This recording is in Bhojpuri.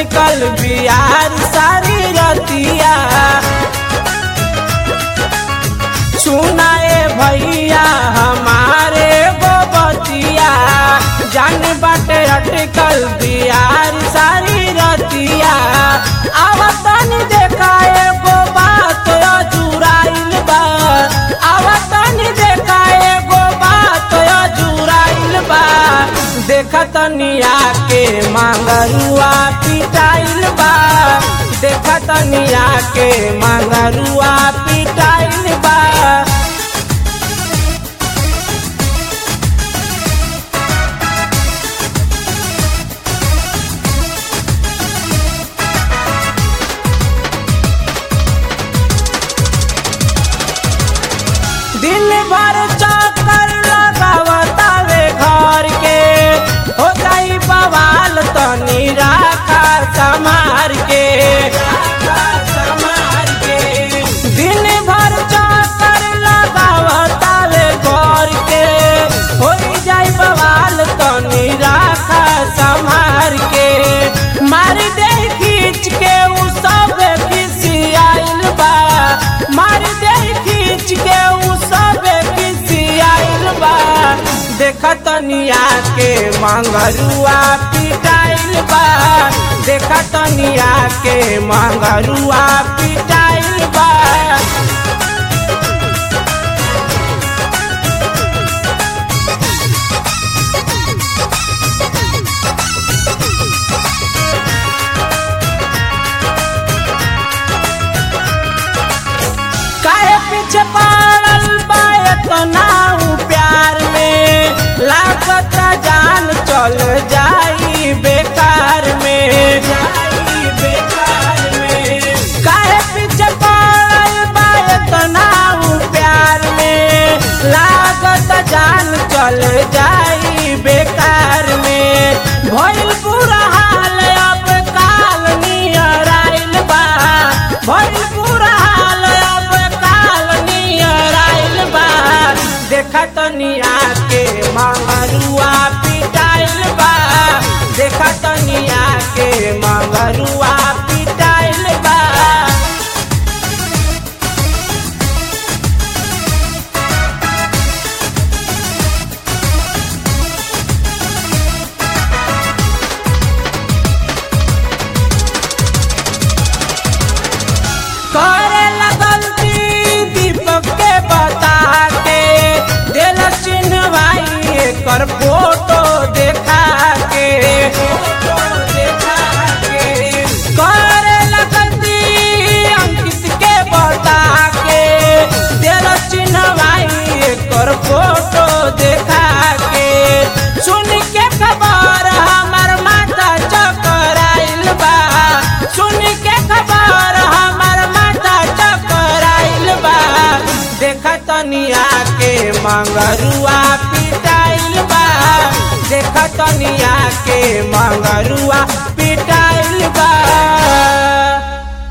अटकल बिहार सारी रतिया सुनाए भैया हमारे गोबतिया जान बाटे अटकल बिहार सारी रतिया आवतन देखाए गो बात जुराइल बा आवतन देखाए गो बात जुराइल बा देखतनिया के मांगरुआ पिटाइल बा देखतनिया के मांगरुआ पिटाइल बा दिन भर चक्कर लगावतावे घर के हो जाई बवाल तनी राखा समार के दिन भर चक्कर लगावतावे घर के हो जाई बवाल तनी राखा समार के मार दे खींच के उ सब खिसियाइल बा मार दे खींच के उ सब खिसियाइल बा देखतनिया के मंगरुआ पिटाइल बा देखतनिया के मंगरुआ पिटाइल बा काहे पीछे पड़ल बा इतना ऊ प्यार में लागत जान चल जाई बेकार में जाई बेकार में काहे पीछे पड़ल बा इतना ऊ प्यार में लागत जान चल जाई बेकार में भइल बुरा हाल अब काल नियर आइल बा भइल बुरा हाल अब काल नियर आइल बा देखतनिया के मंगरुआ पिटाइल बा देखतनिया के मंगरुआ पिटाइल बा करे गलती दीपक के बता के दिल चिन्ह भाई एकर फोटो देखा के करे गलती अंकित के बता के दिल चिन्ह भाई एकर फोटो देखा के सुन के खबर हमर माथा चकराइल बा सुन के खबर हमर माथा चकराइल बा देखतनिया के मंगरुआ पिटाइल बा देखतनिया के मंगरुआ